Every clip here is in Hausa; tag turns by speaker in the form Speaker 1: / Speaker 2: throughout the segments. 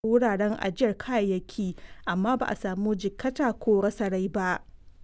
Speaker 1: wuraren ajiyar kayayyaki amma ba a samu jikkata ko rasa rai ba.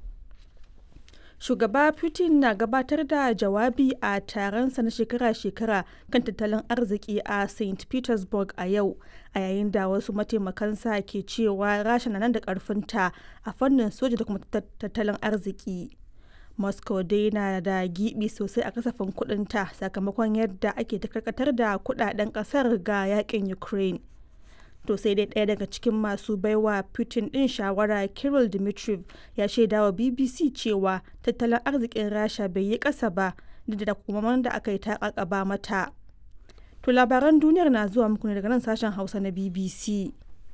Speaker 1: Shugaba Putin na gabatar da jawabi a taronsa na shekara-shekara kan tattalin arziki a St. Petersburg a yau, a yayin da wasu mataimakansa ke cewa Rasha na nan da ƙarfinta a fannin soja da kuma tattalin arziki. Moscow dai na da gibi sosai a kasafin kudinta sakamakon yadda ake ta karkatar da kudaden kasar ga yakin Ukraine. To sai dai ɗaya daga cikin masu baiwa Putin ɗin shawara Kirill Dmitriev ya shaida wa BBC cewa tattalin arzikin Rasha bai yi ƙasa ba duk da kuma da aka yi ta ba mata. To labaran duniyar na zuwa muku ne daga nan sashen Hausa na BBC.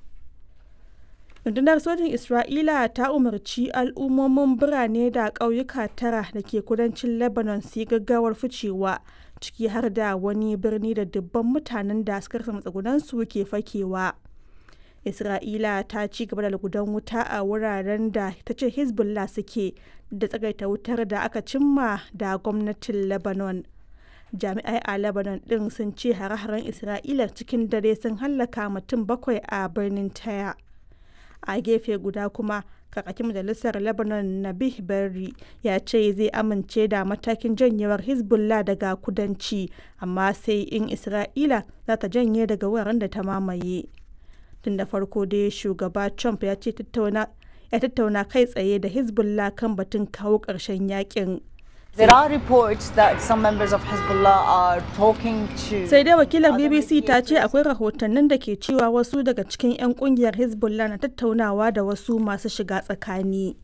Speaker 1: rundunar sojin isra'ila ta umarci al'ummomin birane da ƙauyuka tara da ke kudancin lebanon su yi gaggawar ficewa ciki har da wani birni da dubban mutanen da suka rasa matsugunansu ke fakewa isra'ila ta ci gaba da lugudan wuta a wuraren da ta ce hezbollah suke da tsagaita wutar da aka cimma da gwamnatin lebanon jami'ai a lebanon din sun ce hare-haren isra'ila cikin dare sun hallaka mutum bakwai a birnin taya a gefe guda kuma kakakin majalisar lebanon nabih berri ya ce zai amince da matakin janyewar hezbollah daga kudanci amma sai in isra'ila za ta janye daga wuraren da ta mamaye tun da farko dai shugaba trump ya ce ya tattauna kai tsaye da hezbollah kan batun kawo ƙarshen yakin
Speaker 2: There are reports that some members of Hezbollah are talking to
Speaker 1: Sai dai wakilar BBC ta ce akwai rahotannin da ke cewa wasu daga cikin 'yan kungiyar Hezbollah na tattaunawa da wasu masu shiga tsakani.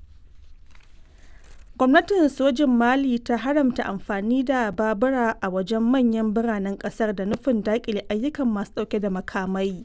Speaker 1: Gwamnatin sojin Mali ta haramta amfani da babura a wajen manyan biranen kasar da nufin dakile ayyukan masu dauke da makamai.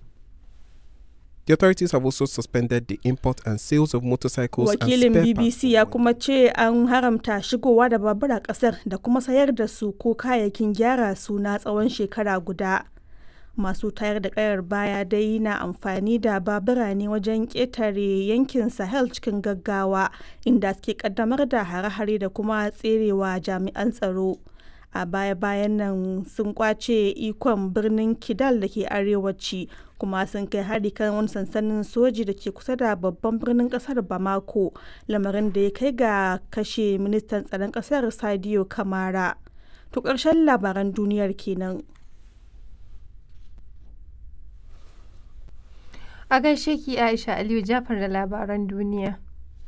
Speaker 3: The authorities have also suspended the import and sales of motorcycles
Speaker 1: Wakilin
Speaker 3: and spare
Speaker 1: BBC ya kuma ce an haramta shigowa da babura kasar da kuma sayar da su ko kayayyakin gyara su na tsawon shekara guda. Masu tayar da kayar baya dai na amfani da babura ne wajen ƙetare yankin Sahel cikin gaggawa inda suke kaddamar da hare-hare da kuma tserewa jami'an tsaro. a baya-bayan nan sun kwace ikon birnin kidal da ke arewaci kuma sun kai hari kan wani sansanin soji da ke kusa da babban birnin kasar bamako lamarin da ya kai ga kashe ministan tsaron kasar sadio kamara to ƙarshen labaran duniyar kenan
Speaker 4: a gaishe ki aisha aliyu jafar da labaran duniya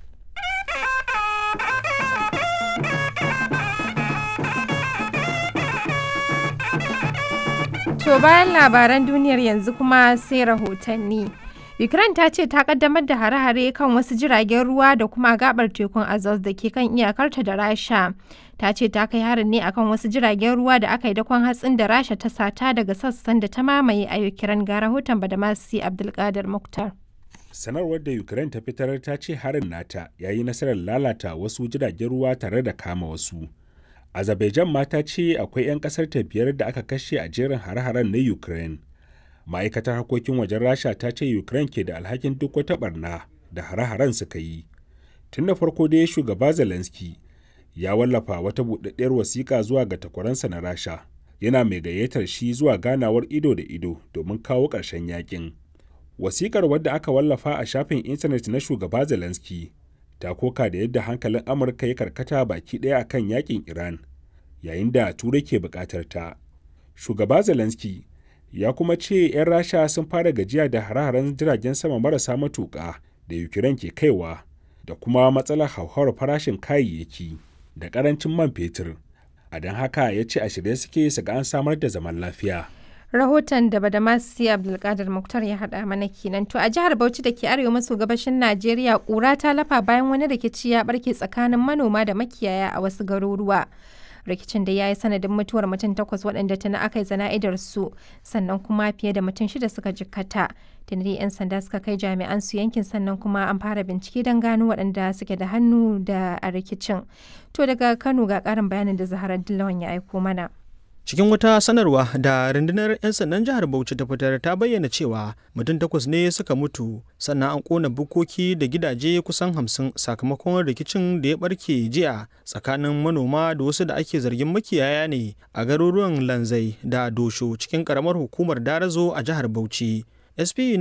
Speaker 4: To bayan labaran duniyar yanzu kuma sai rahotanni. Ukraine ta ce ta kaddamar da hare-hare kan wasu jiragen ruwa da kuma gabar tekun Azov da ke kan iyakarta da Rasha. Ta ce ta kai harin ne akan wasu jiragen ruwa da aka yi dakon hatsin da Rasha ta sata daga sassan da ta mamaye a Ukraine ga rahoton Badamasi Abdulkadir Muktar.
Speaker 5: Sanarwar da Ukraine ta fitar ta ce harin nata ya yi nasarar lalata wasu jiragen ruwa tare da kama wasu. Azerbaijan ma ta ce akwai 'yan kasar ta biyar da aka kashe a jerin hare-haren na Ukraine. Ma'aikatar harkokin wajen Rasha ta ce Ukraine ke da alhakin duk wata barna da hare-haren suka yi. Tun da farko dai shugaba Zelensky ya wallafa wata buɗaɗɗiyar wasiƙa zuwa ga takwaransa na Rasha. Yana mai gayyatar shi zuwa ganawar ido da ido domin kawo ƙarshen yakin. Wasiƙar wadda aka wallafa a shafin intanet na shugaba Zelensky ta koka da yadda hankalin amurka ya karkata baki ɗaya a kan yakin iran yayin da turai ke buƙatar ta shugaba zelensky ya kuma ce 'yan rasha sun fara gajiya da hare-haren jiragen sama marasa matuƙa da ukraine ke kaiwa da kuma matsalar hauhawar farashin kayayyaki da ƙarancin man fetur a don haka ya ce a shirye suke su ga an samar da zaman lafiya
Speaker 4: rahoton da badamasi abdulkadir muktar ya haɗa mana kenan to a jihar bauchi da ke arewa maso gabashin najeriya ƙura ta lafa bayan wani rikici ya barke tsakanin manoma da makiyaya a wasu garuruwa rikicin da ya yi sanadin mutuwar mutum takwas waɗanda tana aka yi zana'idar su sannan kuma fiye da mutum shida suka jikkata tunari 'yan sanda suka kai jami'an su yankin sannan kuma an fara bincike don gano waɗanda suke da hannu da a rikicin to daga kano ga ƙarin bayanin da zaharar dillawan ya aiko mana
Speaker 6: cikin wata sanarwa da rundunar 'yan sandan jihar bauchi ta fitar ta bayyana cewa mutum takwas ne suka mutu sannan an kona bukoki da gidaje kusan hamsin sakamakon rikicin da ya barke jiya tsakanin manoma da wasu da ake zargin makiyaya ne a garuruwan lanzai da dosho cikin karamar hukumar darazo a jihar bauchi SP